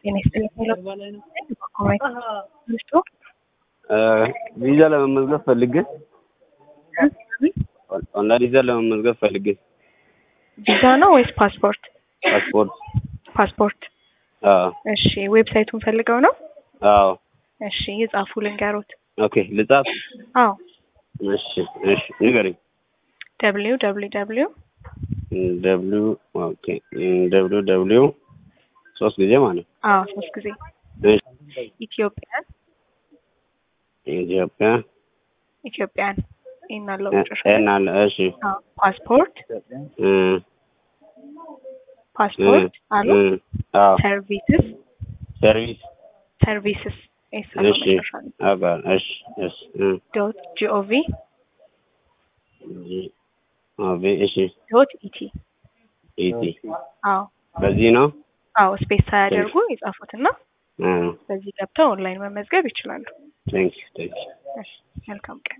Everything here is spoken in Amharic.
ጤና ይስጥልኝ። ሚስቱ ቪዛ ለመመዝገብ ፈልጌ ኦንላይን ቪዛ ለመመዝገብ ፈልጌ ቪዛ ነው ወይስ ፓስፖርት? ፓስፖርት። ፓስፖርት። አዎ እሺ፣ ዌብሳይቱን ፈልገው ነው? አዎ። እሺ፣ የጻፉ ልንገሮት። ኦኬ ልጻፍ? አዎ፣ እሺ እሺ ንገረኝ። ደብሊው ደብሊው ደብሊው ደብሊው ኦኬ ደብሊው ደብሊው ሶስት ጊዜ ማለት አዎ፣ ሶስት ጊዜ እሺ ኢትዮጵያን ኢትዮጵያ ኢትዮጵያን ይሄን አለው ኤን አለ እሺ አዎ፣ ፓስፖርት እ ፓስፖርት አሉ እ አዎ ሰርቪስስ ሰርቪስ ሰርቪስስ ኤስ አለው እሺ መጨረሻ ላይ አባል እሺ እሺ እ ዶት ጂኦቪ ጂ ኦቪ እሺ ዶት ኢቲ ኢቲ አዎ በዚህ ነው አዎ ስፔስ ሳያደርጉ የጻፉትና እ በዚህ ገብተው ኦንላይን መመዝገብ ይችላሉ። ቴንክ ዩ ቴንክ ዩ እሺ መልካም ቀን